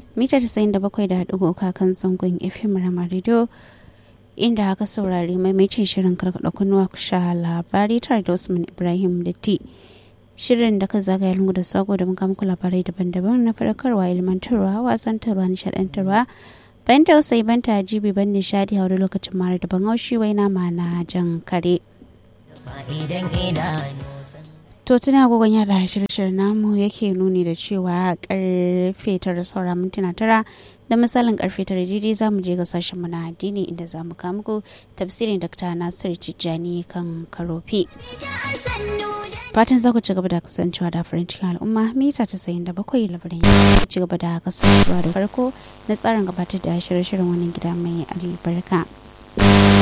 mita tasa'in da bakwai da haɗu kan zangon fm rama radio inda aka saurari maimaitin shirin karkaɗa kunnuwa sha labari tare da usman ibrahim da ti shirin da ka zagaya lungu da sako da muka muku labarai daban-daban na faɗakarwa ilmantarwa wasantarwa nishaɗantarwa ban tausayi ban jibi ban nishadi a wani lokacin mara daban haushi wai nama na jan kare to tuna agogon yada shirye namu yake nuni da cewa karfe tara saura mintuna tara da misalin karfe tara daidai za mu je ga sashen na addini inda za mu kawo muku tafsirin dr nasir tijjani kan karofi fatan za ku ci gaba da kasancewa da farin cikin al'umma mita ta sayin da bakwai labarin ya ci gaba da kasancewa da farko na tsarin gabatar da shirye-shiryen wannan gida mai albarka